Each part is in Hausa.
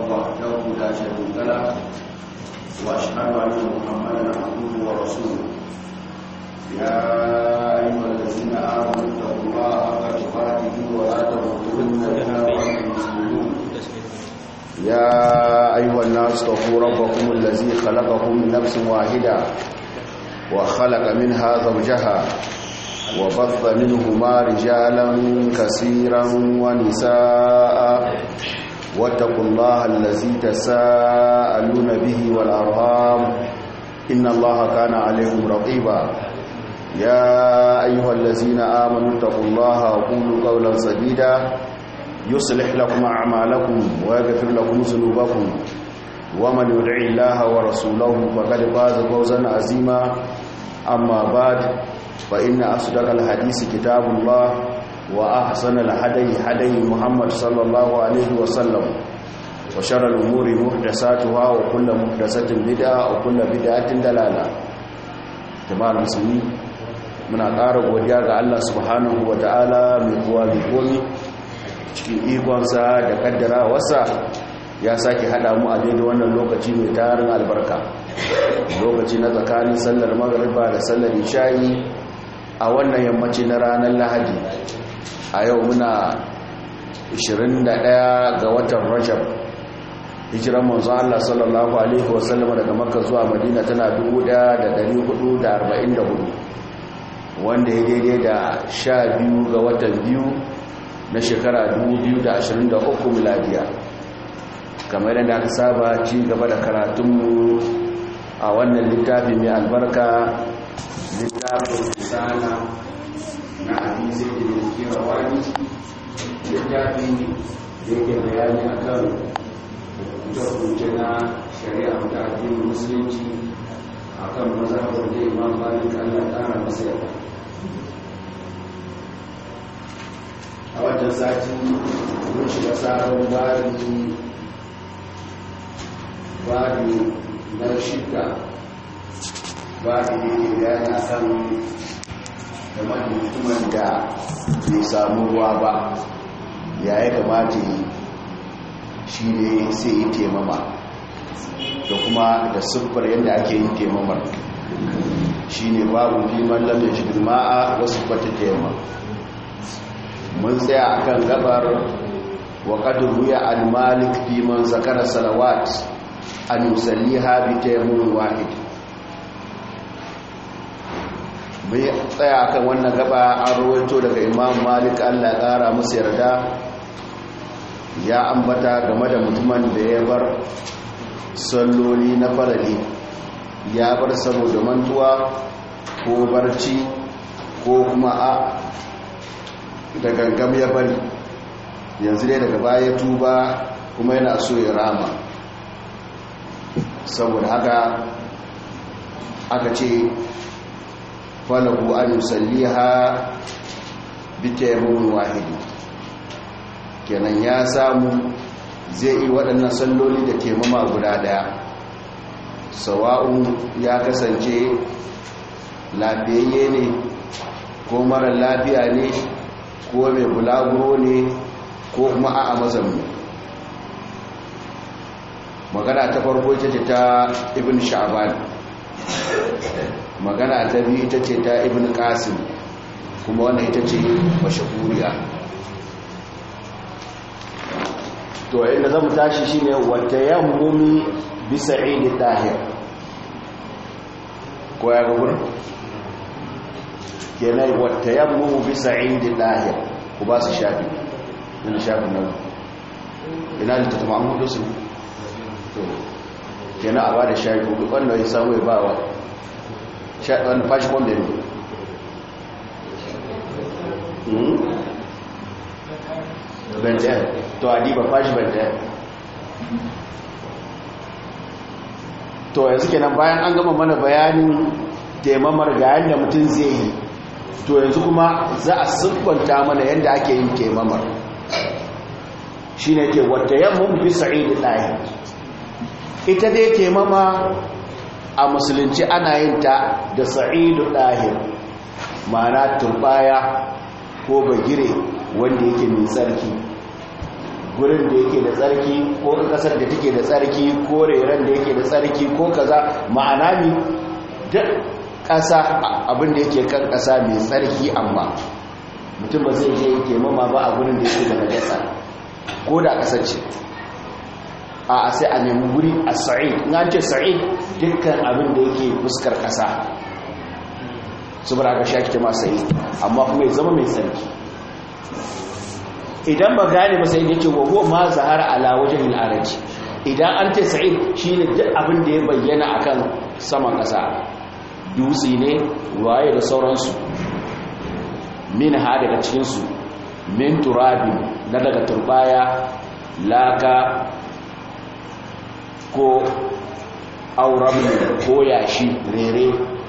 وحده لا شريك له واشهد ان محمدا عبده ورسوله يا ايها الذين امنوا اتقوا الله حق تقاته ولا تموتن الا وانتم مسلمون يا ايها الناس اتقوا ربكم الذي خلقكم من نفس واحده وخلق منها زوجها وبث منهما رجالا كثيرا ونساء واتقوا الله الذي تساءلون به والأرهام إن الله كان عليكم رقيبا يا أيها الذين آمنوا اتقوا الله وقولوا قولا سديدا يصلح لكم أعمالكم ويغفر لكم ذنوبكم ومن يدع الله ورسوله فقد فاز فوزا عظيما أما بعد فإن أصدق الحديث كتاب الله وأحسن الهدي هدي محمد صلى الله عليه وسلم وشر الأمور محدثاتها وكل محدثة بدعة وكل بدعة دلالة تمام المسلمين muna ƙara godiya ga Allah subhanahu wa ta'ala mai kowa mai komi cikin ikonsa da kaddara wasa ya sake hada mu a daidai wannan lokaci mai tarin albarka lokaci na tsakanin sallar magariba da sallar isha'i a wannan yammaci na ranar lahadi a yau muna 21 ga watan rajab hijiran manzo Allah sallallahu alaihi wasallam daga makka zuwa madina tana 1444 wanda ya daidai da 12 ga watan biyu na shekara 2023 miladiya kamar yadda aka saba ci gaba da karatunmu a wannan littafi mai albarka littafin risala na hadisi da kira wani littafi da yake bayani a kan hukunce na shari'a da addinin musulunci a kan mazhabar da imam malik allah ƙara masa yawa a wajen sati mun shiga sabon bari bari na shida bari ne ke bayani a kan game da mutumin da bai samu ruwa ba ya ya kamata yi shi ne sai yi temama da kuma da siffar yadda ake yin temamar shi ne babu liman lamar shi ma'a wasu kwata tema mun tsaya akan gabar wa qadru ya al-malik fi man zakara salawat an yusalliha bi tayammun wahid mai tsaya kan wannan gaba an rawaito daga imam malik allah ƙara musu yarda ya ambata game da mutumin da ya bar salloli na farali ya bar saboda mantuwa ko barci ko kuma a da gangam ya bari yanzu dai daga baya tuba kuma yana so ya rama saboda haka aka ce falahu an yusalliha bi tayammun wahidi kenan ya samu zai yi waɗannan salloli da taimama guda ɗaya sawa'un ya kasance lafiyayye ne ko mara lafiya ne ko mai bulaguro ne ko kuma a mazamni magana ta farko ita ce ta ibn sha'ban magana ta biyu ita ce ta ibn qasim kuma wannan ita ce mashahuriya to inda zamu tashi shine wata yammumi bi sa'id tahir ko ya ga gurin kenan wata yammumu bi sa'id tahir ku ba su shafi ina shafi nan ina da tatuma an hudu su to kenan a ba da shafi ko wanda ya samu ya ba wa wani fashi wanda ne benten to adiba fashi benten to yanzu kenan bayan an gama mana bayanin taimamar ga yadda mutum zai yi to yanzu kuma za a siffanta mana yadda ake yin taimamar shi ne ke wata yammun fi sa'idu ɗaya ita dai taimama a musulunci ana yin ta da sa'idu ɗahir ma'ana turbaya ko bagire wanda yake mai tsarki gurin da yake da tsarki ko kasar da take da tsarki ko reren da yake da tsarki ko kaza ma'ana mi duk ƙasa abin da yake kan ƙasa mai tsarki amma mutum ba zai je yake mama ba a gurin da yake da najasa ko da ƙasar ce a sai a nemi guri a sa'id in an ce sa'id dukkan abin da yake fuskar ƙasa saboda ga shaki ma sa'id amma kuma ya zama mai tsarki idan ba gane ba sai yake wa huwa ma zahara ala wajhil araji idan an ce sa'id shine duk abin da ya bayyana akan saman ƙasa dutse ne waye da sauransu min ha daga cikin su min turabin na daga turbaya laka ko auren ko yashi rere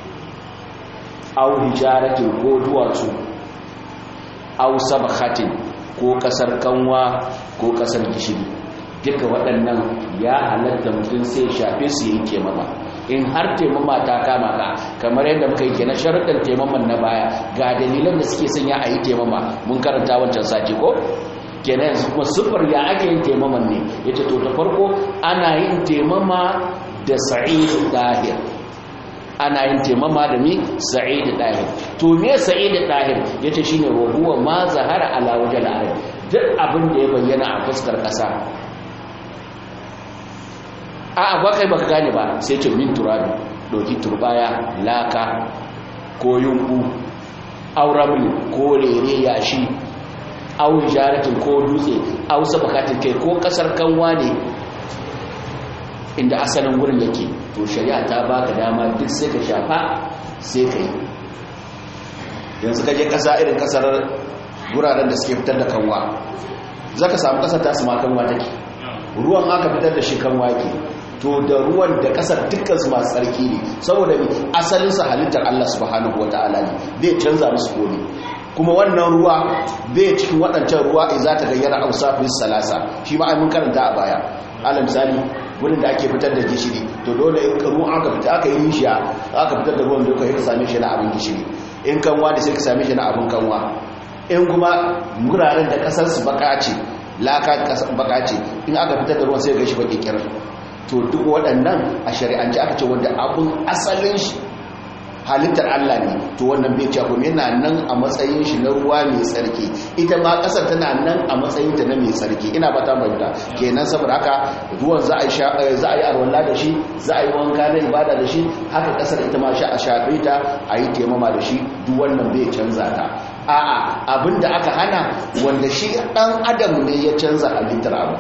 au hijaratin ko duwatsu au sabakhatin ko kasar kanwa ko kasar gishiri duka waɗannan ya halatta mutum sai shafe su yanke mama in har taimama ta kama ka kamar yadda muka yi kenan sharuɗin taimaman na baya ga dalilan da suke sanya a yi taimama mun karanta wancan sati ko kenan yanzu kuma sufar ya ake yin taimaman ne ya ce to ta farko ana yin taimama da sa'id dahir ana yin taimama da mi sa'id dahir to me sa'id dahir yace shine ruwa ma zahara ala wajal arab duk abin da ya bayyana a fuskar kasa a a kai baka gane ba sai ce min turabi doki turbaya laka ko yunku auramul ko rere yashi au jaratin ko dutse au sabakatin kai ko kasar kanwa ne inda asalin wurin yake to shari'a ta baka dama duk sai ka shafa sai ka yi yanzu ka je kasa irin kasar guraren da suke fitar da kanwa za ka samu kasar ta ma kanwa take ruwan aka fitar da shi kanwa ke to da ruwan da kasar dukkan su masu tsarki ne saboda asalin su halittar Allah subhanahu wataala ne bai canza musu komai kuma wannan ruwa bai cikin waɗancan ruwa in za ta gayyara ausafin salasa shi ma mun karanta a baya ala misali wurin da ake fitar da gishiri to dole in ruwan aka fita aka yi rishiya aka fitar da ruwan doka ka same shi na abin gishiri in kanwa da sai ka same shi na abin kanwa in kuma wuraren da kasar su baka ce laka baka ce in aka fitar da ruwan sai ga shi baki kirar to duk waɗannan a shari'ance aka ce wanda abin asalin shi halittar Allah ne to wannan bai cewa kuma yana nan a matsayin shi na ruwa mai tsarki ita ma kasar tana nan a matsayin ta na mai tsarki ina ba ta bayyana kenan saboda haka ruwan za a yi za a yi arwalla da shi za a yi wanka na ibada da shi haka kasar ita ma sha a shafe ta a yi taimama da shi duk wannan bai canza ta a'a abinda aka hana wanda shi dan adam ne ya canza halittar abu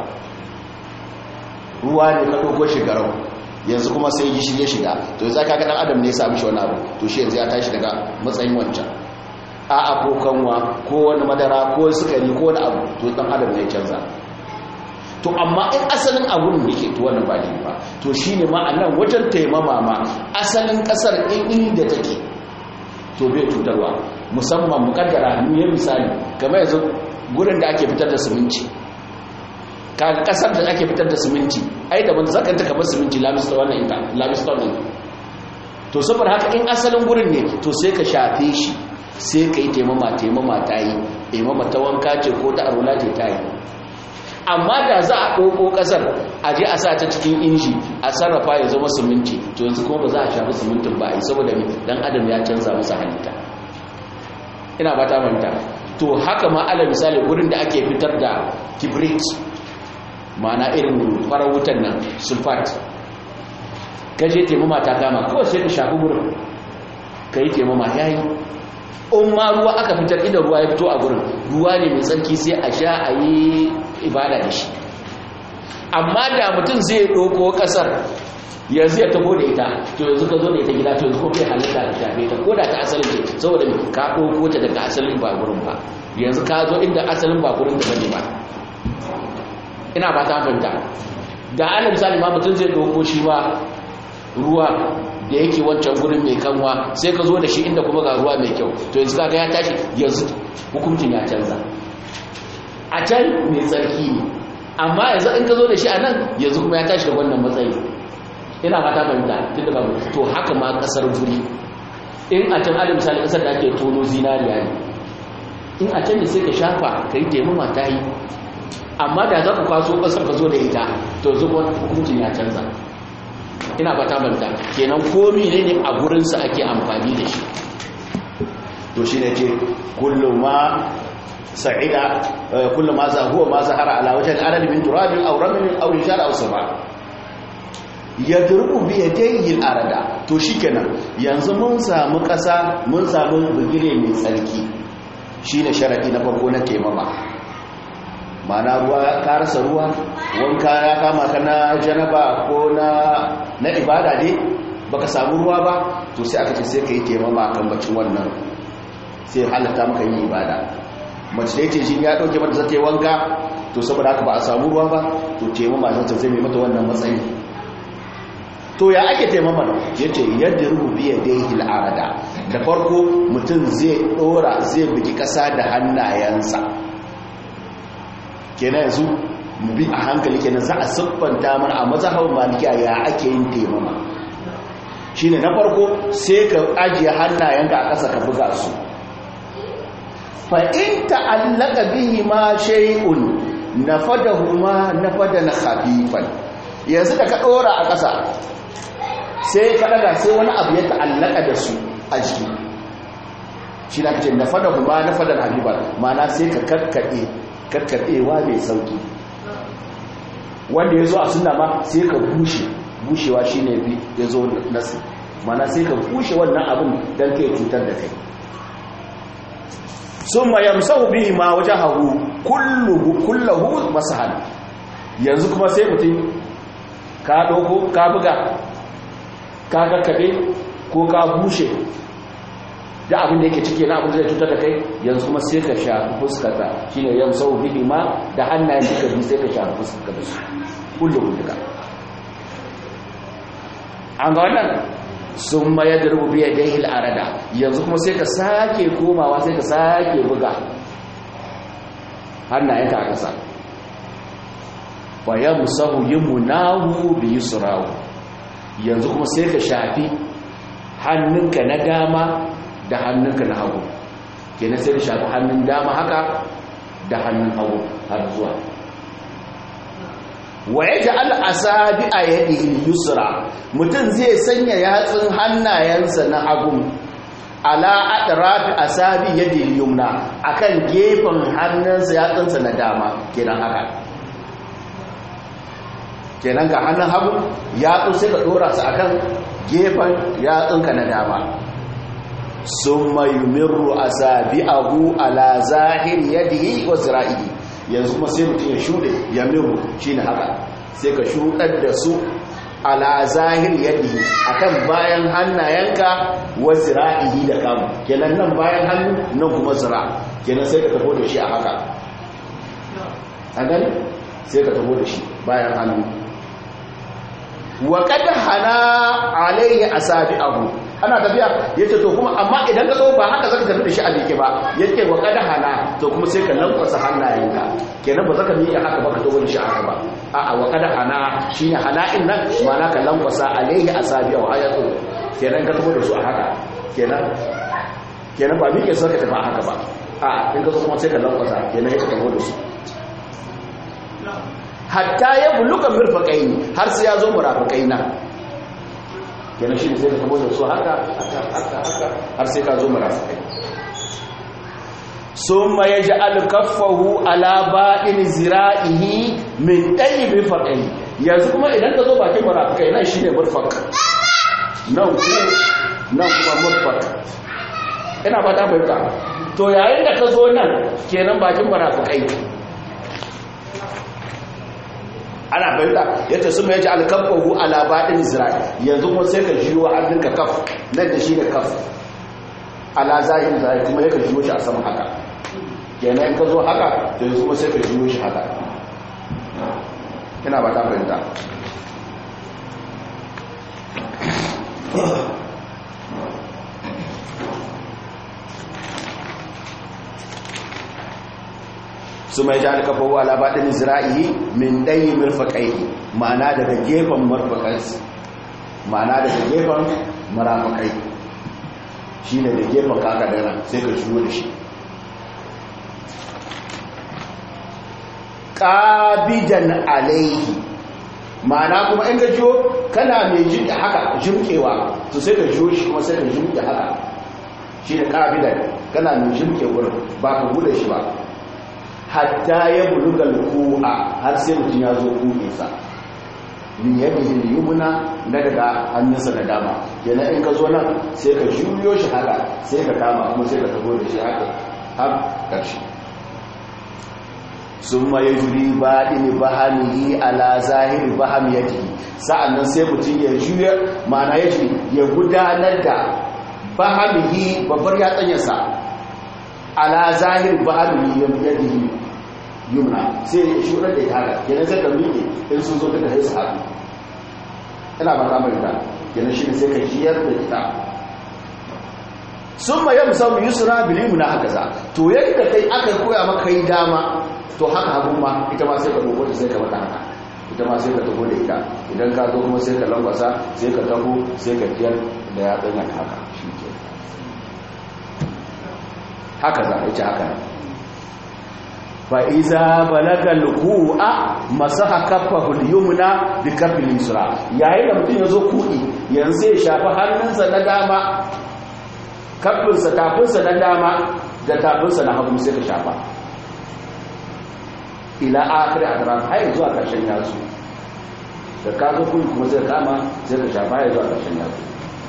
ruwa ne ka dogo shi garau yanzu kuma sai gishiri ya shiga to yanzu ka ga dan adam ne ya samu shi wani abu to shi yanzu ya tashi daga matsayin wancan a abokanwa ko wani madara ko sukari ko wani abu to dan adam ne ya canza to amma in asalin abun ne ke to wannan ba ne ba to shine ma anan wajen taimama ma asalin kasar in inda take to bai cutarwa musamman mukaddara mu yi misali kamar yanzu gurin da ake fitar da siminti kaga kasar da ake fitar da siminti ai da wanda zaka ta kamar siminti lamista wannan ita lamista ne to saboda haka in asalin gurin ne to sai ka shafe shi sai ka yi taimama taimama ta yi taimama ta wanka ce ko ta arula ce ta yi amma da za a ɗauko ƙasar a je a sa ta cikin inji a sarrafa ya zama siminti to yanzu kuma ba za a shafi simintin ba a yi saboda dan adam ya canza masa halitta ina ba ta manta to haka ma ala misali gurin da ake fitar da kibrit mana irin farar wutan nan sulfat gaje taimama ta kama kawai sai ka shafi gurin ka yi taimama ya yi in ma ruwa aka fitar inda ruwa ya fito a gurin ruwa ne mai tsarki sai a sha a yi ibada da shi amma da mutum zai ɗoko ƙasar yanzu ya tabo da ita to yanzu ka zo da ita gida to yanzu ko kai halitta da shafe ta ko da ta asalin ce saboda ka ɗoko ta daga asalin ba gurin ba yanzu ka zo inda asalin ba gurin da bane ba ina ba ta fahimta da ana misali ma mutum zai ɗauko shi ba ruwa da yake wancan gurin mai kanwa sai ka zo da shi inda kuma ga ruwa mai kyau to yanzu kaga ya tashi yanzu hukuncin ya canza a can mai tsarki ne amma yanzu in ka zo da shi a nan yanzu kuma ya tashi da wannan matsayi ina fata fahimta tun da babu to haka ma kasar guri in a can alin misali kasar da ake tono zinariya ne in a can ne sai ka shafa ka yi taimama ta yi amma da za ku kwaso ƙasar ka zo da ita to zuwa hukuncin ya canza ina fata banta kenan komi ne ne a gurinsa ake amfani da shi to shi ne ce kullum ma sa'ida kullum ma za huwa ma zahara ala wajen adal min turabin aw ramin aw rijal aw sama yadrubu bi yadayhi al-arada to shikenan yanzu mun samu kasa mun samu bugire mai tsarki shine sharadi na farko na taimama mana ruwa ka rasa ruwa wanka ya kama ka na janaba ko na na ibada ne baka samu ruwa ba to sai aka ce sai ka yi taimama kan bacin wannan sai halatta maka yin ibada mace da yake shi ya dauke mata zata yi wanka to saboda haka ba a samu ruwa ba to taimama zata zai mata wannan matsayi to ya ake taimama da ya ce yadda rubi ya dai arada da farko mutum zai dora zai bugi kasa da hannayensa kenan yanzu bi a hankali kenan za a siffanta mana a mazhabar malikiya ya ake yin taimama shine na farko sai ka ajiye hannayenka a ƙasa ka buga su fa in ta'allaka bihi ma shay'un nafadahuma nafadan khafifan yanzu da ka dora a ƙasa sai ka daga sai wani abu ya ta'allaka da su a jiki shi na kace nafadahuma nafadan khafifan ma'ana sai ka karkade karkadewa mai sauki wanda ya zo a suna ma sai ka bushe bushewa shi ne ya zo nasi mana sai ka bushe wannan abin don kai cutar da kai sun ma yamsahu bihi ma wajen hagu kullahu masahan yanzu kuma sai mutum ka ɗauko ka buga ka kakkaɓe ko ka bushe da abin da yake cike na abin da zai cutar da kai yanzu kuma sai ka shafi fuskata shine yamsahu bihi ma da hannayen duka biyu sai ka shafi fuskata da su kullum duka an ga wannan sun mayar da rububiya da hil arada yanzu kuma sai ka sake komawa sai ka sake buga hannayenka a ƙasa bayan musahu yi munahu bi yusrahu yanzu kuma sai ka shafi hannunka na dama da hannunka na hagu kenan sai ka shafi hannun dama haka da hannun hagu har zuwa wa ya ji al'asabi a yadda yusra mutum zai sanya yatsun hannayensa na hagun ala atrafi asabi yadda yumna akan gefen hannunsa yatsunsa na dama kenan haka kenan ga hannun hagu yatsun sai ka dora su akan gefen yatsunka na dama sun mayumirru asabi'ahu ala zahir yadihi wa zira'ihi yanzu kuma sai mutum ya shuɗe ya miru shi ne haka sai ka shuɗar da su ala zahir yadda akan bayan hannayenka wa zira'ihi da kamu kenan nan bayan hannu nan kuma zira kenan sai ka tafo da shi a haka a gani sai ka tafo da shi bayan hannu wa kada hana alayhi asabi abu ana tafiya yace to kuma amma idan ka zo ba haka zaka tafi da shi a jike ba yace wa kada hana to kuma sai ka lankwasa hannayenka kenan ba zaka miƙe haka ba ka dogon shi haka ba a'a wa kada hana shine hala'in nan ma'ana ka lankwasa alaihi asabi wa ayatu kenan ka tafi da su a haka kenan kenan ba miƙe sai ka tafi a haka ba a in ka zo kuma sai ka lankwasa kenan ya tafi da su hatta ya buluka mirfaqaini har sai ya zo murafiqaina kenan shi sai ka tabo da su haka haka haka har sai ka zo murafiqai summa yaj'al kaffahu ala ba'in zira'ihi min tayyib faqai yanzu kuma idan ka zo bakin murafiqai nan shine murfaq nan ku nan kuma murfaq ina ba ta bayyana to yayin da ka zo nan kenan bakin murafiqai ana bayyana yadda su mai ji alkafahu ala baɗin zira'i yanzu kuma sai ka jiwo hannunka kaf nan da shi da kaf ala zahin zira'i kuma ya ka jiwo shi a sama haka kenan in ka zo haka da yanzu kuma sai ka jiwo shi haka ina ba ta bayyana su mai jani kafa wa labaɗin zira'i min ɗayi mirfaƙai ma'ana daga gefen marfaƙai ma'ana daga gefen marafaƙai shi ne da gefen kaka da nan sai ka shigo da shi qabidan alaihi ma'ana kuma in ka jiyo kana mai jin haka jimkewa to sai ka jiyo shi kuma sai ka jimke haka shi da qabidan kana mai jimke wurin ba ka bude shi ba hatta ya bulugal ku'a har sai mutum ya zo kuɗinsa min yadihi yumna na daga hannunsa na dama yana in ka zo nan sai ka juyo shi haka sai ka kama kuma sai ka tago da shi haka har ƙarshe sun ma ya juri baɗini bahamihi ala zahiri bahamiyatihi sa'annan sai mutum ya juya ma'ana ya juri ya gudanar da bahamihi babbar yatsanyarsa ala zahiri bahamihi yadihi yumna sai ya shuɗar da ita haka kenan sai ka miƙe in sun zo duka sai su haɗu ina ba kamar da kenan shi ne sai ka jiyar da ita sun ma yamsa mu yusra bilimu na haka za to yadda kai aka koya maka yi dama to haka hagu ma ita ma sai ka dogo ta sai ka mata haka ita ma sai ka taho da ita idan ka zo kuma sai ka lambasa sai ka taho sai ka jiyar da ya tsanya haka shi ke haka za a yi haka fa'iza balagal ku'a masaha kafahul yumna bi kafil yusra yayin da mutum ya zo kuɗi yanzu ya shafi hannunsa na dama kafinsa tafinsa na dama da tafinsa na hagu sai ka shafa ila akhir adran har zuwa karshen yasu da ka zo kuɗi kuma sai kama sai ka shafa har zuwa karshen yasu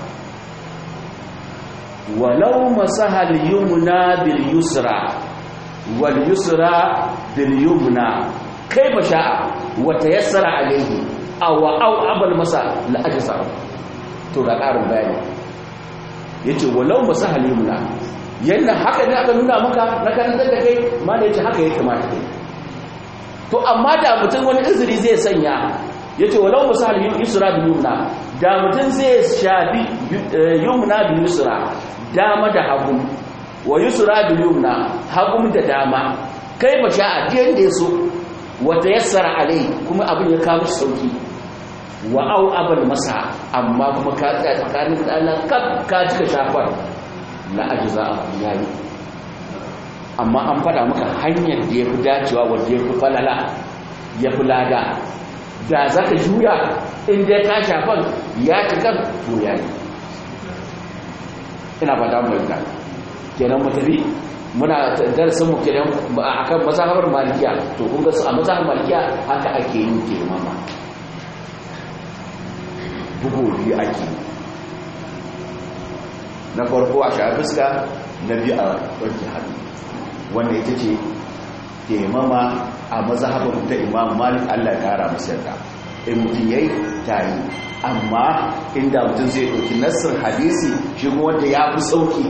walau masahal yumna bil yusra wal yusra bil yumna kaifa sha'a wa tayassara alayhi aw aw abal masa la ajsa to ga karin bayani yace walau masahal yumna yanda haka ne aka nuna maka na karantar da kai ma da yace haka ya kamata kai to amma da mutum wani izini zai sanya yace walau masahal yusra bil yumna da mutum zai shafi yumna bil yusra dama da hagu wa yusra bil yumna hagum da dama kai ba sha adiyan da yaso wata yassara alai kuma abin ya kawo sauki wa au abal masa amma kuma ka tsaya tsakanin Allah kaf ka cika shafar la ajza yayi amma an fada maka hanyar da yafi dacewa wanda yafi falala yafi lada da zaka juya in dai ka shafan ya cika to yayi ina fata mu da kenan mutabi muna darasin mu kenan akan mazhabar malikiya to kun ga su a mazhabar malikiya haka ake yin taimama bugu biyu ake na farko a shafi fuska na biyu a wanke hannu wanda ita ce taimama a mazhabar ta imam malik allah ya kara masu yarda in mutum yayi tayi amma inda mutum zai ɗauki nassin hadisi shi wanda ya fi sauki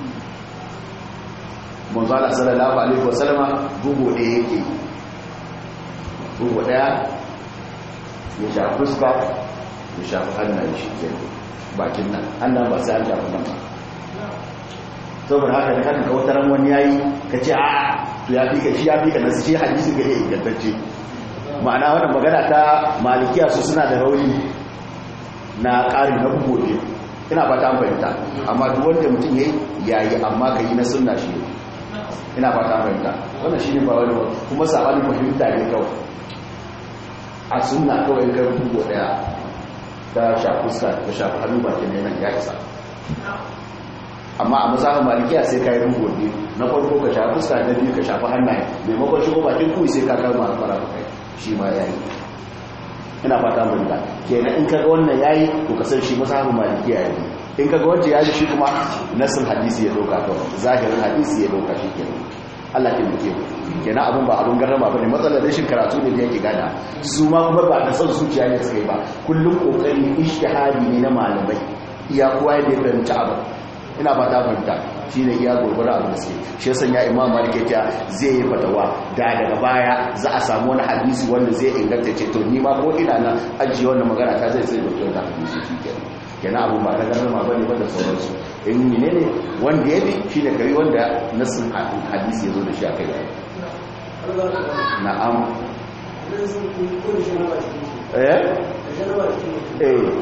manzala sallallahu alaihi wasallama bugu ɗaya yake bugu ɗaya ya shafi fuska ya shafi hannun shi ke bakin nan hannun ba sai an shafi nan ba saboda haka da kanka wataran wani yayi ka ce a to ya fi ka shi ya fi ka nasu shi hadisi ga iya ingantacce ma'ana wannan magana ta malikiya su suna da rauni na ƙari na bugu ne ina fata an fahimta amma duk wanda mutum yayi yayi amma ka yi na sunna shi ina fata an fahimta wannan shine ba wani kuma sabanin fahimta ne kawai a sunna kawai kai bugu daya ta shafi fuska ta shafi hannu bakin ne nan ya isa amma a mazhabin malikiya sai ka yi bugu ne na farko ka shafi fuska na biyu ka shafi hannaye maimakon shigo bakin kuyi sai ka kama fara kai shi ma yayi ina fata mun da kenan in kaga wannan yayi to ka san shi mazhabin malikiya yayi in kaga wanda yayi shi kuma nasin hadisi ya doka to zahirin hadisi ya doka shi kenan Allah ke muke kenan abun ba abun garrama bane matsalar rashin karatu ne da yake gada su ma kuma ba da son zuciya ne suka yi ba kullum kokari ishtihadi ne na malamai iya kowa ya fahimta abu ina ba ta fahimta shi ne iya gurgura abu da suke shi ya sanya imam malik ya zai yi fatawa da daga baya za a samu wani hadisi wanda zai inganta ce to ni ma ko ina na ajiye wannan magana ta zai tsaye da wata hadisi shi kenan kenan abu ba ta garrama bane ba da sauransu in ne ne wanda ya bi shi ne kari wanda nasin hadisi ya zo da shi a kai na'am eh eh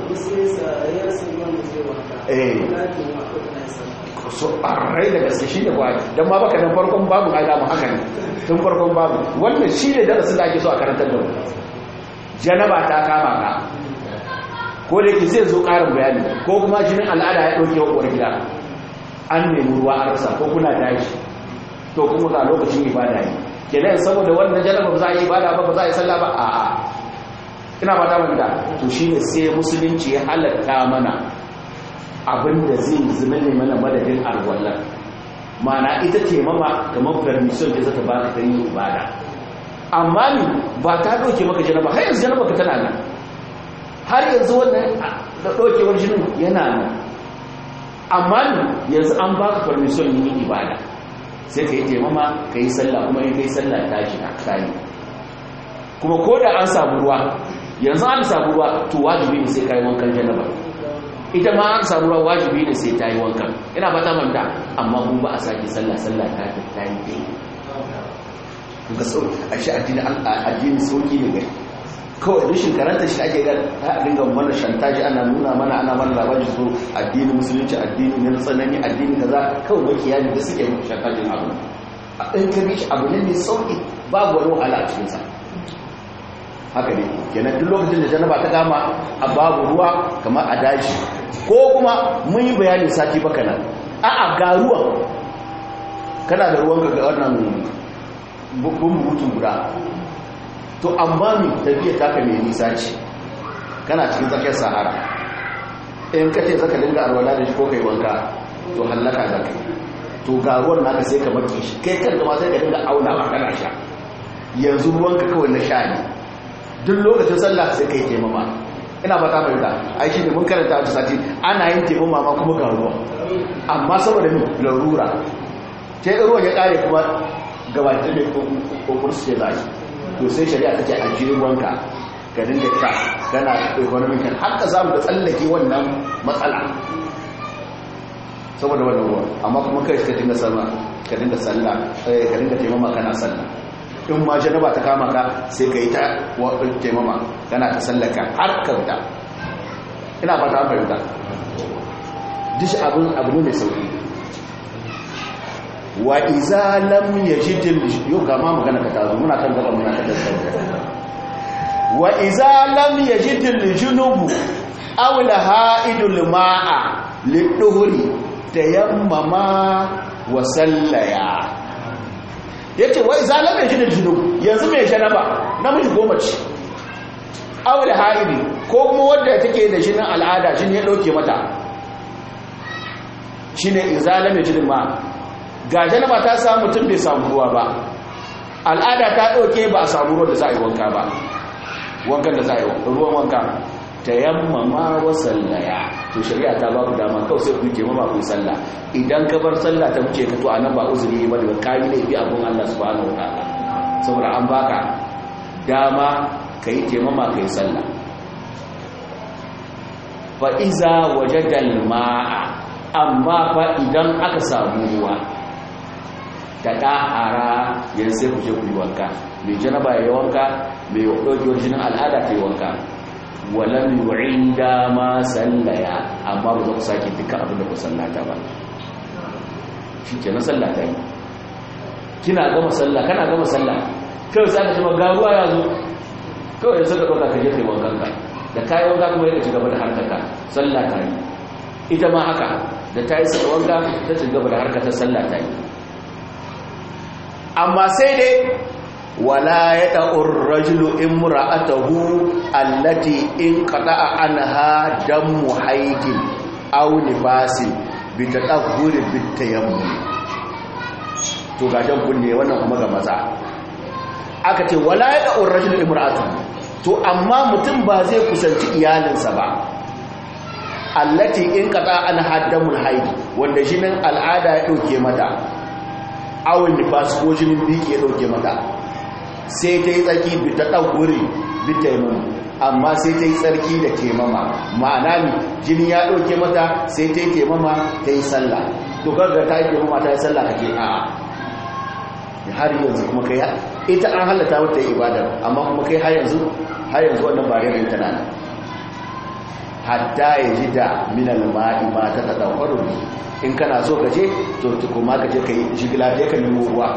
eh so rai da gaske shi ne ba don ma baka dan farkon babu ai dama haka ne tun farkon babu wannan shi ne darasin da ake so a karantar da mu janaba ta kama ka ko da yake zai zo ƙarin bayani ko kuma jinin al'ada ya ɗauke wa gida an nemi ruwa a rasa ko kuna dashi to kuma ga lokacin ibada ne kenan saboda wannan janaba ba za a yi ibada ba ba za a yi sallah ba a'a ina ba ta wanda to shine sai musulunci ya halatta mana abinda zai zama ne mana madadin arwallar mana ita ce mama kamar permission da zata baka ta yi ibada amma ni ba ta doke maka janaba har yanzu janaba ka tana nan har yanzu wannan da dokewar jinin yana nan amma ni yanzu an baka permission yin ibada sai ka yi taimama ka yi sallah kuma in kai sallah ta shi na kayi kuma ko da an samu ruwa yanzu an samu ruwa to wajibi ne sai ka yi wankan janaba ita ma an samu ruwa wajibi ne sai ta yi wankan ina ba ta manta amma mun ba a sake sallah sallah ta ta ta yi ɗaya ga sau a shi addini addini sauki ne gari kawai rashin karanta shi ake ga ta dinga mana shantaji ana nuna mana ana mana labari su addini musulunci addini ne na tsanani addini kaza kawai makiya ne da suke shantajin abu in ka bi shi abu ne mai sauki babu wani wahala a cikinsa haka ne kenan duk lokacin da janaba ta kama a babu ruwa kamar a daji ko kuma mun yi bayani sati baka nan a'a ga ruwan kana da ruwan ga wannan bumbutun guda to amma mi tafiya taka mai nisa ce kana cikin tsakiyar sahara in ka ce zaka dinga arwala da shi ko kai wanka to hallaka za ka to ga ruwan naka sai ka maki shi kai kan ma sai ka dinga auna a kana sha yanzu ruwanka kawai na sha ne duk lokacin sallah sai kai taimama ina ba ta fahimta ai shi ne mun karanta a sati ana yin taimama ma kuma ga ruwa amma saboda min larura sai ruwan ya kare kuma gabatar da kokon su ce za shi to sai shari'a ta ce a jirin ruwanka ka dinga sha kana economic kan har ka samu da tsallake wannan matsala saboda wannan ruwa amma kuma kai ka dinga sallah ka dinga sallah ka dinga taimama kana sallah in ma janaba ta kama ka sai ka yi ta taimama kana ta sallaka har ka fita ina ba ta fahimta dish abin abu ne mai sauki wa iza lam yajidil yau ga ma magana ka tazo muna kan gaba muna kan sauka wa iza lam yajidil junubu aw la haidul ma'a liduhri tayammama wa sallaya ya ce wai zalamai shi da jino yanzu mai janaba namiji goma ce aure haidi ko kuma wadda take da shi na al'ada shi ne ya ɗauke mata shi ne zalamai shi ma ga janaba ta samu mutum bai samu ruwa ba al'ada ta ɗauke ba a samu ruwa da za a yi wanka ba wankan da za a yi ruwan wanka ta yamma ma wasallaya to shari'a ta ba ku dama kawai sai ku ke mama ku sallah idan ka bar sallah ta wuce ka to anan ba uzuri ba da kai ne bi abun Allah subhanahu wataala saboda an baka dama kai ke mama kai sallah fa iza wajada ma'a amma fa idan aka samu ruwa ta dahara yanzu sai ku je ku yi wanka mai janaba ya wanka mai ɗaukewar jinin al'ada ta yi wanka walam yu'inda ma sallaya amma ba za ku sake duka abin da ku sallata ba shi ke na sallata yi kina gama sallah kana gama sallah kawai za ka ce ga ruwa ya zo kawai yanzu ka ɗauka ka je kai wankan ka da kayi wanka kuma ya ci gaba da harkaka sallah ta yi ita ma haka da ta yi saka wanka ta ci gaba da harkata sallah ta yi amma sai dai wala ya ɗa'ur rajulu imra'atahu allati in qada'a anha damu haidin aw nifasin bi tadahhuri bit tayammum to ga jan kunne wannan kuma ga maza aka ce wala ya ɗa'ur rajulu imra'atahu to amma mutum ba zai kusanci iyalinsa ba allati in qada'a anha damu haidi wanda jinin al'ada ya dauke mata awon nifas ko jinin biki ya dauke mata sai ta yi tsarki bi ta ɗauguri bi taimama amma sai ta yi tsarki da taimama ma'ana ne jini ya ɗauke mata sai ta yi taimama ta yi sallah to garga ta yi taimama ta yi sallah kake a har yanzu kuma kai ita an halatta mata yi ibadar amma kuma kai har yanzu har yanzu wannan ba rainin tana nan hatta ya ji da minal ma'i ma ta tadawwaru in kana so ka je to kuma ka je ka yi jigila da ka nemo ruwa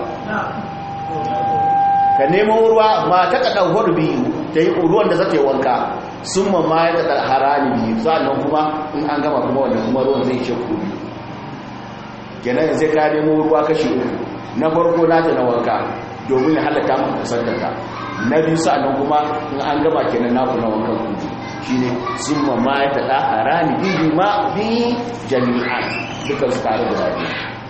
ka nemo ruwa ma ta tadawwaru biyu ta yi ruwan da zata yi wanka sun ma ma ya ta harani biyu sannan kuma in an gama kuma wanda kuma ruwan zai ce ku biyu kenan sai ka nemo ruwa kashi uku na farko nata na wanka domin ya halatta maka kusantata na biyu sa'annan kuma in an gaba kenan naku na wankan kuji shine summa ma ya tada harani bihi ma bi jami'an duka su tare da rabi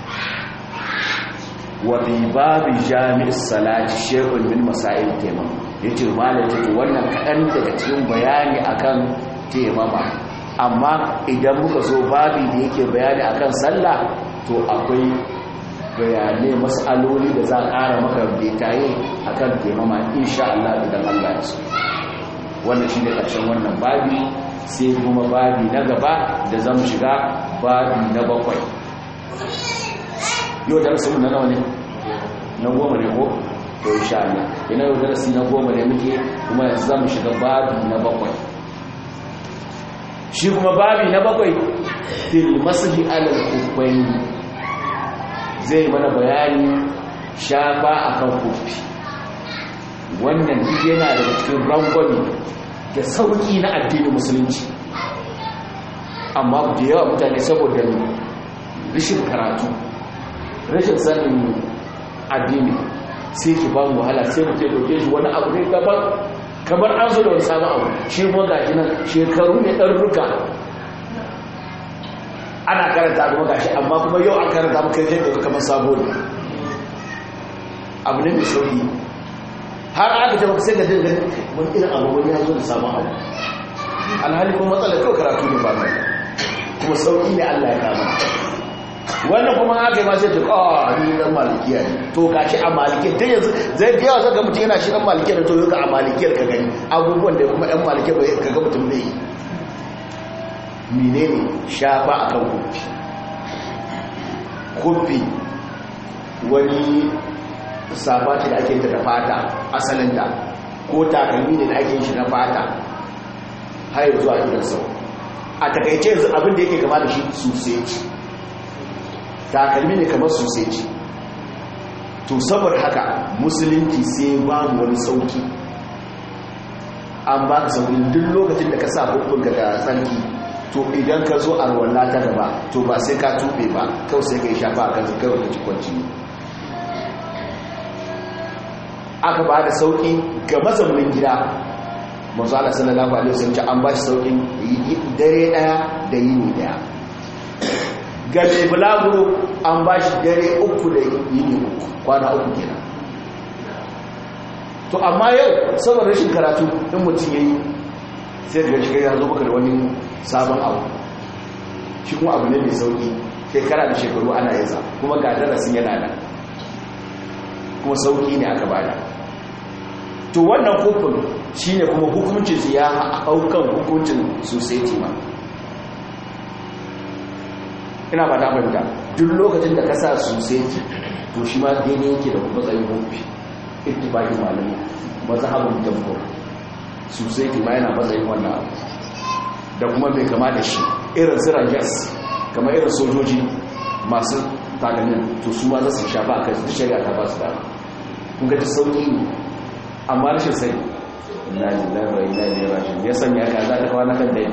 wa bi babi jami'is salati shay'un min masail taimam yace malam yace wannan kadan daga cikin bayani akan taimama amma idan muka zo babi da yake bayani akan sallah to akwai bayanai matsaloli da za a ƙara maka betaye a kan taimama insha Allah idan Allah ya so wannan shi ne ƙarshen wannan babi sai kuma babi na gaba da zan shiga babi na bakwai yau darasinmu na nawa ne na goma ne ko to insha Allah ina yau darasi na goma ne muke kuma yanzu zamu shiga babi na bakwai shi kuma babi na bakwai fil mashi alal kufaini zai mana bayani shafa akan kufi wannan duk yana daga cikin rangwami da sauki na addinin musulunci amma da yawa mutane saboda rashin karatu rashin sanin addini sai ki ba mu wahala sai mutum dauke shi wani abu ne gaban kamar an zo da wani sabon abu shi kuma gashi nan shekaru ne ɗan ruka ana karanta kuma gashi amma kuma yau an karanta muka yi daga kamar sabo ne abu ne mai sauki har aka ce maka sai da dinga wani irin abu wani ya zo da sabon abu alhali kuma matsalar kawai karatu ne ba mai kuma sauki ne allah ya kama wannan kuma aka yi masu yadda kawo ni dan malikiya ne to gashi a malikiyar ta yanzu zai da yawa zaka mutum yana shi dan malikiyar to yau a malikiyar ka gani abubuwan da kuma yan malikiyar ba ka ga mutum zai yi menene shafa akan kufi kufi wani safa ce da ake ta da fata asalinta ko takalmi ne da ake shi na fata har yanzu a idan sau a takaice yanzu abin da yake gama da shi sosai takalmi ne kamar soseji to saboda haka musulunci sai babu wani sauki an ba ka sauki duk lokacin da ka sa hukunka da tsarki to idan ka zo a ruwanna ta gaba to ba sai ka tube ba kawai sai ka yi shafa a kan kawai ka cikwanci aka ba da sauki ga mazaunin gida masu ala sallallahu alaihi wasallam an ba shi saukin dare daya da yini daya ga mai bulaguro an ba shi dare uku da yini uku kwana uku kenan to amma yau saboda rashin karatu in mutum ya yi sai daga shiga ya zo maka da wani sabon abu shi kuma abu ne mai sauki shekara da shekaru ana yasa kuma ga darasin yana nan kuma sauki ne aka bada to wannan hukun shine kuma hukuncin su ya haukan hukuncin society ma ina ba ta fahimta duk lokacin da ka sa society to shi ma daidai yake da matsayin hukunci ittifaqin malami mazhabin jamhur society ma yana matsayin wannan abu da kuma mai kama da shi irin ziran gas kamar irin sojoji masu takalmin to su ma za su shafa a kai su shari'a ta ba su dama kun gaji sauƙi ne amma rashin sai na lillahi wa inna ilaihi raji'un ya sanya ka za ka kawo na kan dai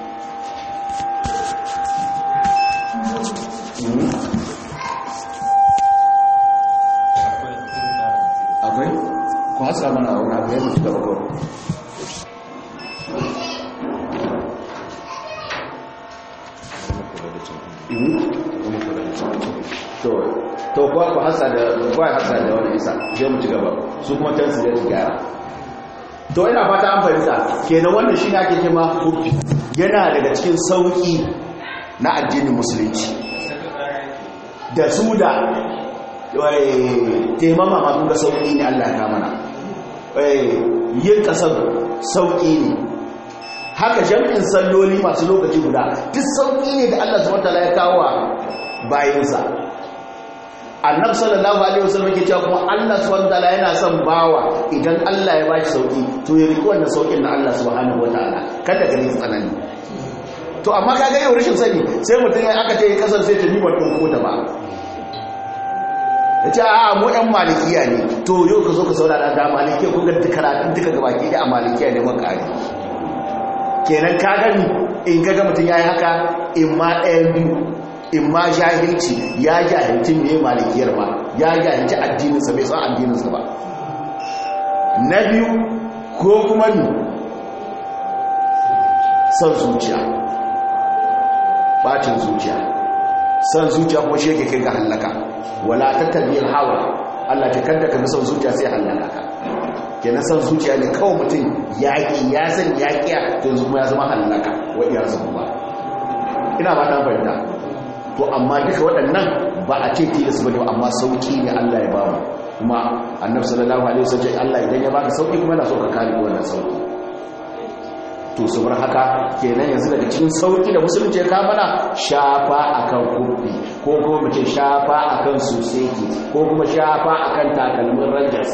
akwai ku hasa mana wani abu ya mutu da bakwai to kuwa ku hasa da kuwa hasa da wani isa je mu ci gaba su kuma tansu da su gyara to ina fata an fahimta kenan wannan shi ne ake kima hufi yana daga cikin sauki na addinin musulunci da su da taimama ma kun ga sauki ne Allah ya mana yin kasar sauki ne haka jam'in salloli masu lokaci guda duk sauki ne da Allah subhanahu wataala ya kawo bayansa annabi sallallahu alaihi wasallam yake cewa kuma Allah subhanahu wataala yana son bawa idan Allah ya bashi sauki to ya riki wannan saukin na Allah subhanahu wataala kada ka riki tsanani to amma ka ga yau rashin sani sai mutum ya aka ce kasar sai ta niman ɗin kota ba ya ce a mu ɗan malikiya ne to yau ka zo ka saurara da malikiya kun ga karatun duka gabaki da a malikiya ne man ƙari kenan ka gani in ga mutum ya yi haka in ma ɗayan biyu in ma jahilci ya jahilci mai malikiyar ba ya jahilci addininsa bai san addininsa ba na biyu ko kuma ni son zuciya bacin zuciya son zuciya kuma shi yake kai ga hallaka wala tattabiyar hawa Allah ta kanta ka bi son zuciya sai hallaka ka kenan son zuciya ne kawai mutum yaƙi ya san yaƙiya to yanzu kuma ya zama hallaka wa iya su ba ina ba ta fahimta to amma duka waɗannan ba a ce tilas ba ne amma sauƙi ne Allah ya bamu kuma annabi sallallahu alaihi wasallam Allah idan ya baka sauƙi kuma yana so ka kare wannan sauƙi to saboda haka kenan yanzu daga cikin sauƙi da musulunci ya mana shafa akan kubbi ko kuma mace shafa akan suseki ko kuma shafa akan takalmin rajas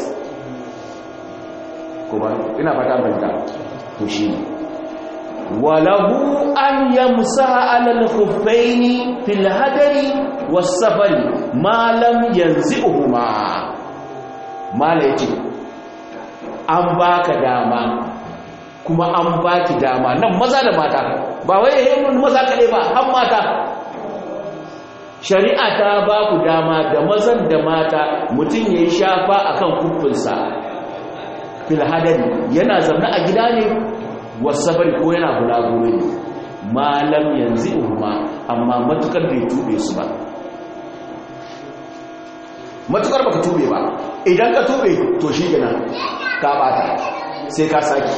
kuma ina fata banta to shi ne walahu an yamsaha ala al-khuffaini fil hadari was-safari ma lam yanzi'uhuma mala yace an baka dama kuma an baki dama nan maza da mata ba wai yayin maza kade ba har mata shari'a ta ba ku dama da mazan da mata mutum yayi shafa akan kuffinsa fil hadari yana zaune a gida ne wasafari ko yana bulaguro ne malam yanzu umma amma matukar bai tube su ba matukar baka tube ba idan ka tube to shi gina ka bata sai ka saki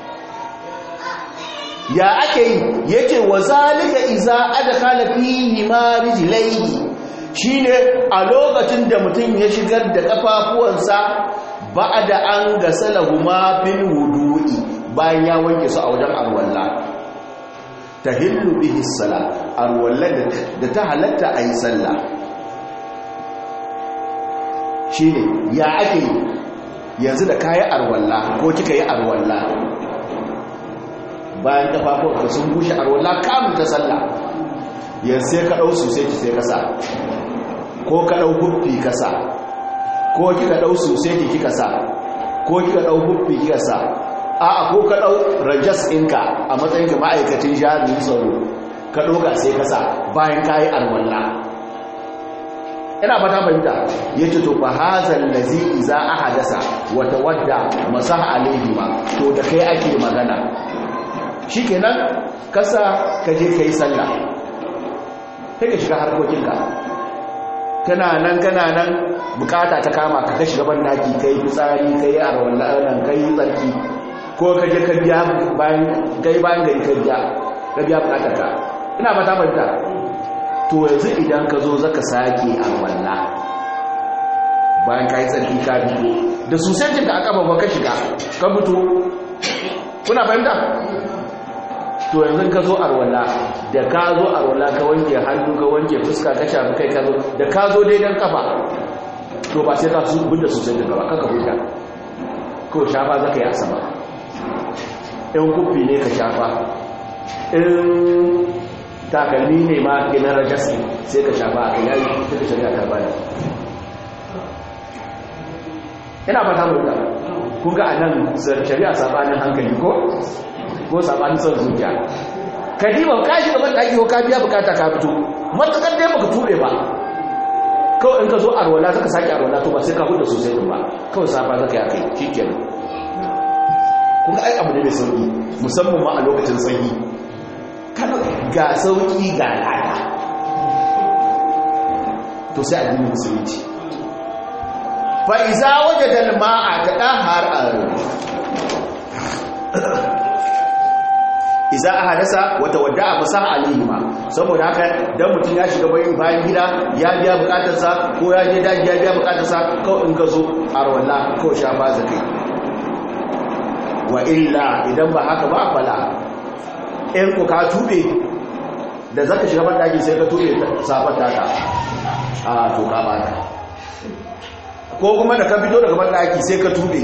ya ake yi yake wa zalika iza adkhala fihi ma rijlaihi shine a lokacin da mutum ya shigar da kafafuwansa ba'da an gasalahu ma fil wudu'i bayan ya wanke su a wajen arwalla tahillu bihi sala arwalla da ta halatta ayi sallah shine ya ake yanzu da kayi arwalla ko kika yi arwalla bayan kafafuwanka sun bushe arwalla kamun ta sallah yanzu sai ka ɗau su sai ki sai kasa ko ka ɗau huffi kasa ko kika ɗau su sai ki kika sa ko kika ɗau huffi kika sa a ko ka ɗau rajas ɗinka a matsayin ka ma'aikacin jami'in tsaro ka ɗoga sai kasa bayan kayi arwalla ina fata fahimta yace to fa hazal ladzi iza ahadasa wa tawadda masaha alayhi ma to da kai ake magana shikenan kasa ka je kai sallah sai ka shiga harkokinka kana nan kana nan bukata ta kama ka kashi gaban daki kai fitsari kai arwalla nan kai tsarki ko ka je ka biya bayan gai bayan gari ka biya ka biya bukatar ka ina fata fahimta to yanzu idan ka zo zaka sake arwalla bayan ka yi tsarki ka fito da susancin da aka babba ka shiga ka fito kuna fahimta to yanzu ka zo arwalla da ka zo arwalla ka wanke hannu ka wanke fuska ka shafi kai ka zo da ka zo daidan kafa to ba sai ka su bunda susancin gaba kaka huta ko shafa zaka yi asaba in kufi ne ka shafa in takalmi ne ma ke na rajasi sai ka shafa a yayi duka shari'a ta bani ina fata mu da kun ga anan shari'a sabanin hankali ko ko sabanin son zuciya kadiba ka shiga ban daki ko ka biya bukata ka fito matakar dai baka tube ba kawai in ka zo arwala zaka saki arwala to ba sai ka huda sosai din ba kawai safa zaka ya kai shikenan kun ga ai abu ne mai sauki musamman ma a lokacin sanyi kada ga sauki ga lada to sai addinin musulunci fa iza wajada al-ma'a tadahhar iza ahadasa wa tawadda'a fasah alayhima saboda haka dan mutun ya shiga bayin bayan gida ya biya bukatarsa ko ya je daji ya biya bukatarsa ko in ka zo arwalla ko shafa zakai wa illa idan ba haka ba fala in ku ka tube da zaka shiga ban daki sai ka tube safar taka a to ka bata ko kuma da ka fito daga ban daki sai ka tube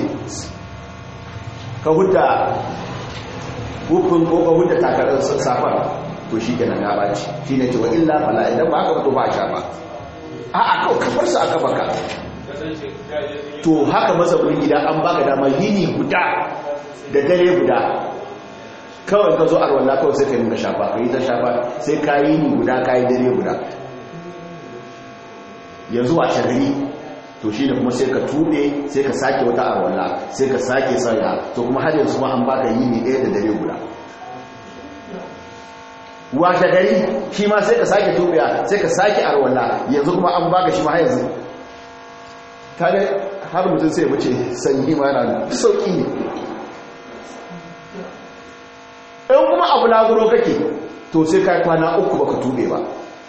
ka hudda hukun ko ka hudda takarar safar to shi kenan ya baci shi ne cewa illa fala idan ba haka to ba a shafa a'a kawai kafar su aka baka to haka mazaunin gida an baka dama yini guda da dare guda kawai ka zo arwalla kawai sai ka yi da shafa ka yi ta shafa sai ka yi ni guda ka yi dare guda yanzu a shagari to shi ne kuma sai ka tube sai ka sake wata arwalla sai ka sake sanya to kuma har yanzu ma an baka yi ni ɗaya da dare guda washe gari shi ma sai ka sake tubiya sai ka sake arwalla yanzu kuma an baka shi ma har yanzu kare har mutum sai mace sanyi ma yana sauki ne in kuma abu laguro kake to sai ka kwana uku baka tube ba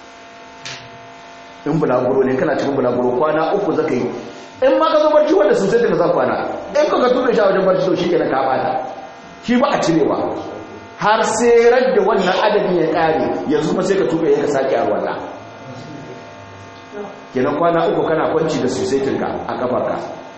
in bulaguro ne kana cikin bulaguro kwana uku zaka yi in ma ka zo barci wanda sun sai da zan kwana in ka ka tube shi a wajen barci to shi kenan ka bata shi ba a cirewa har sai radda wannan adadin ya kare yanzu kuma sai ka tube ya ka sake a wannan kenan kwana uku kana kwanci da susaitinka a kafarka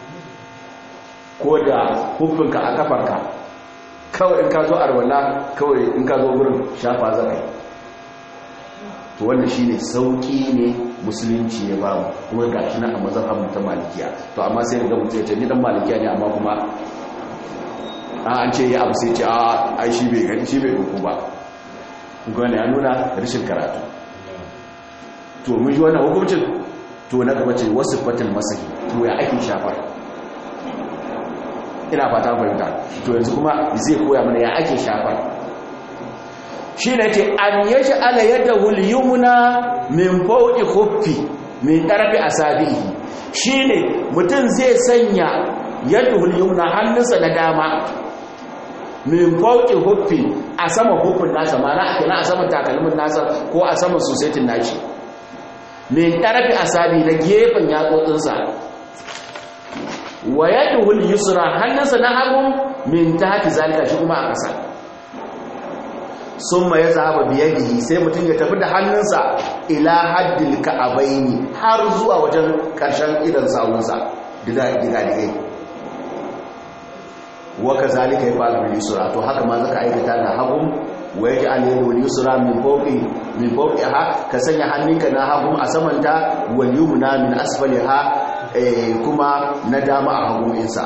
ko da hufinka a kafarka kawai in ka zo arwala kawai in ka zo wurin shafa zaka yi to wannan shine sauki ne musulunci ya bamu kuma ga shi na a mazhabin ta malikiya to amma sai ga mutum ya ce ni dan malikiya ne amma kuma an ce ya abu sai ce a ai shi bai gani shi bai duku ba kuma ya nuna rashin karatu to mun ji wannan hukuncin to na gaba ce wasu fatil masahi to ya ake shafar ina fata fahimta to yanzu kuma zai koya mana ya ake shafar shi ne ce an yashi ala yadda hulyumuna min fauki huffi min ɗarfi a sabihi shi ne mutum zai sanya yadda hulyumuna hannunsa na dama min fauki huffi a sama huffin nasa mana a kina a saman takalmin nasa ko a saman sosaitin nashi min ɗarfi a sabi na gefen yatsotsinsa wa yadda hulyusura hannunsa na hagun min ta haki zalika shi kuma a ƙasa sun ma ya zaba biyadihi sai mutum ya tafi da hannunsa ila haddil ka'abaini har zuwa wajen ƙarshen idan sawunsa diga-digai waka zalika ya fara bin yusura to haka ma zaka aikata da hagun wa yaji alayhi wal yusra min fawqi min fawqiha ka sanya hannunka na hagun a samanta wal yumna min asfaliha kuma na dama a hagun insa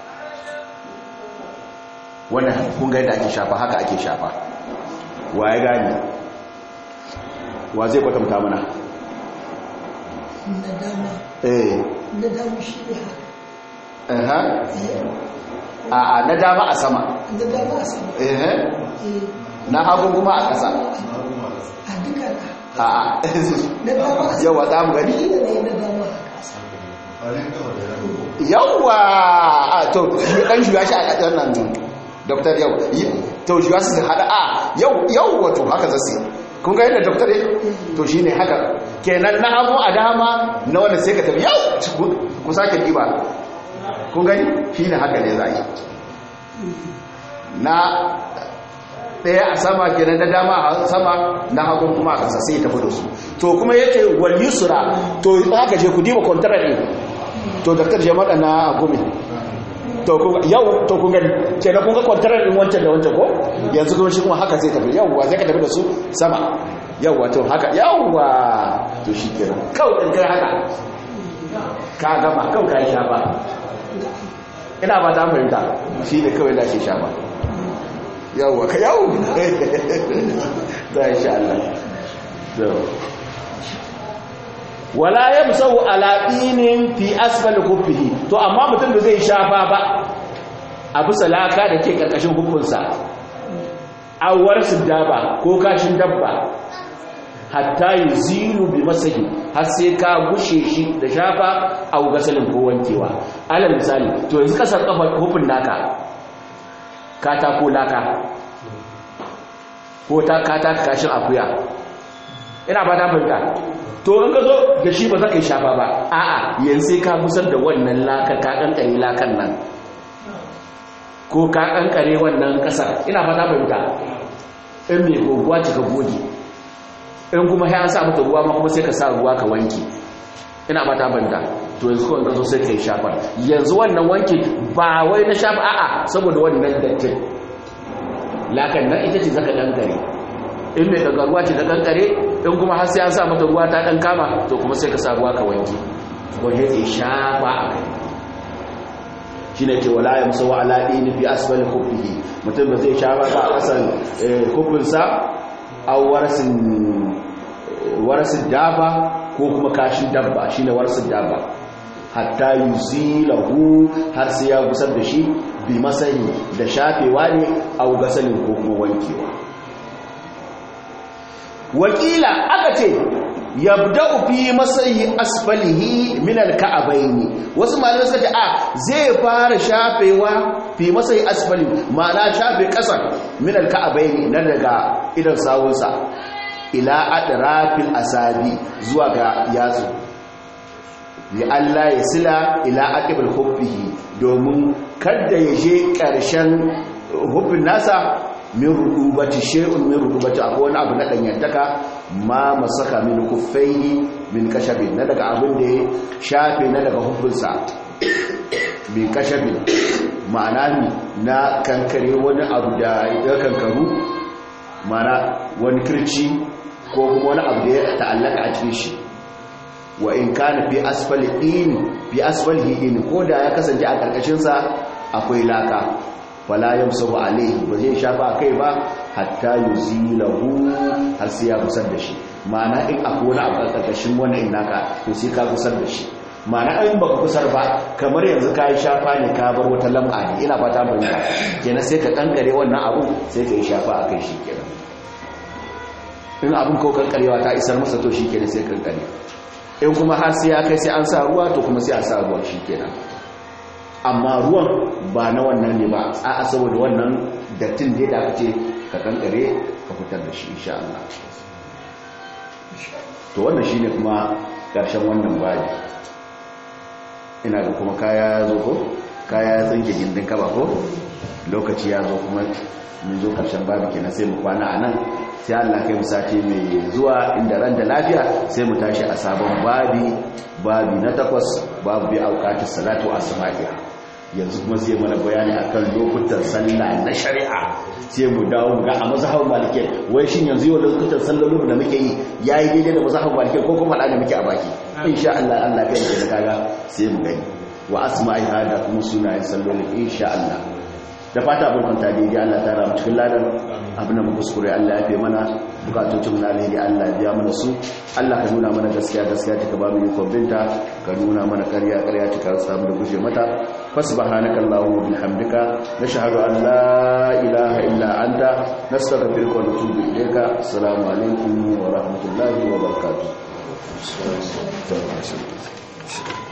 wannan kun ga yadda ake shafa haka ake shafa wa ya gani wa zai kwatanta mana na dama eh na dama shi ne aha haka a a na dama a sama na dama a sama eh eh na hagu kuma a ƙasa a duka na a a na dama a sama yawa za mu gani shi ne na dama a kasa yawa a to dan shuga shi a ƙasar nan doktor yau yi- to shuga su hada a yau yau wato haka zasu kun ga yadda doktor ya to shine haka kenan na hagu a dama na wanda sai ka tafi yau ku- ku sake diba kun gani shine haka ne za yi na ɗaya a sama kenan na dama a sama na hagun kuma a ƙasa sai ya tafi da su to kuma yake wal yusra to haka je ku diba contract ɗin to daktar jama'a na gumi to kun yau to kun gani kenan kun ga contract ɗin wancan da wancan ko yanzu kuma shi kuma haka zai tafi yawwa zai ka tafi da su sama yawwa to haka yawwa to shi kenan kawai ɗin kai haka ka gama kawai ka yi shafa ina ba ta fahimta shi ne kawai da ke shafa yawwa ka yawo ta insha Allah so wala yamsahu ala dinin fi asfal khuffihi to amma mutum da zai shafa ba a bisa laka da ke karkashin hukunsa awar daba ko kashin dabba hatta yuzilu bi masahi har sai ka gushe shi da shafa a gasalin ko wankewa alal misali to yanzu kasar kafa hufin naka katako laka ko ta kataka kashin akuya ina ba ta fahimta to in ka zo da shi ba za ka yi shafa ba a'a yanzu sai ka gusar da wannan laka ka kankare lakan nan ko ka kankare wannan kasar ina ba ta fahimta in mai goguwa cika goge in kuma ya sa mata ruwa ma kuma sai ka sa ruwa ka wanke ina ba ta fahimta to yanzu kawai ka zo sai ka yi shafa yanzu wannan wanke ba wai na shafa a'a saboda wannan dattin lakan nan ita ce zaka kankare in mai daga ruwa ce ta kankare in kuma har sai an sa mata ruwa ta dan kama to kuma sai ka sa ruwa ka wanke wanda ya shafa a kai shi ne ce wala ya musawa alaɗi ni fi asfali kufihi mutum ba zai shafa ba a ƙasan kufinsa a warasin daba ko kuma kashin dabba shi ne warasin daba hatta yi zilahu har sai ya gusar da shi bi masani da shafewa ne a gasalin ko kuma wankewa wakila aka ce yabda'u fi masayi asfalihi min alka'abaini wasu malamai suka ce a zai fara shafewa fi masayi asfali ma'ana shafe kasan min alka'abaini na daga idan sawunsa ila adrafil asabi zuwa ga yatsu li Allah ya sila ila aqibal hubbihi domin kada ya je karshen hubbin nasa min rububati shay'un min rububati akwai wani abu na danyantaka ma masaka min kuffaihi min kashabin na daga abin da ya shafe na daga hukunsa min kashabin ma'ana ne na kankare wani abu da ya kankaru ma'ana wani kirci ko kuma wani abu da ya ta'allaka a cikin shi wa in kana fi asfali din fi asfalihi din ko da ya kasance a karkashin sa akwai laka wala yamsahu alayhi ba zai shafa kai ba hatta yuzilahu har sai ya kusar da shi ma'ana in akwai wani abu a karkashin wannan naka to sai ka kusar da shi ma'ana in baka kusar ba kamar yanzu ka yi shafa ne ka bar wata lam'a ne ina fata mun ka kenan sai ka kankare wannan abu sai ka yi shafa a kai shi kenan in abun ko kankarewa ta isar masa to shi kenan sai kankare in kuma har sai ya kai sai an sa ruwa to kuma sai a sa ruwa shi kenan amma ruwan ba na wannan ne ba a saboda wannan dattin da ya ce ka kankare ka fitar da shi insha Allah to wannan shine kuma karshen wannan bayi ina ga kuma kaya ya zo ko kaya ya tsinke gindin kaba ko lokaci ya zo kuma mun zo karshen babu kenan sai mu kwana a nan sai Allah kai mu sati mai zuwa inda ran da lafiya sai mu tashi a sabon babi babi na takwas babu bi auqatis salatu asma'iha yanzu kuma sai mana bayani akan lokutan sallah na shari'a sai mu dawo ga a mazhabin maliki wai shin yanzu yau lokutan sallolin da muke yi yayi daidai da mazhabin maliki ko kuma da muke a baki insha Allah Allah kai da kaga sai mu gani wa asma'iha da kuma sunayen sallolin insha Allah da fata abin kwanta daidai Allah ta ramu cikin ladan abin da muka kuskure Allah ya fi mana bukatocin na alheri Allah biya mana su Allah ka nuna mana gaskiya gaskiya ta ka ba mu yi binta ka nuna mana karya karya ta ka samu da guje mata fasbahanaka allahumma bihamdika nashhadu an la ilaha illa anta nastaghfiruka wa natubu ilayka assalamu alaikum wa rahmatullahi wa barakatuh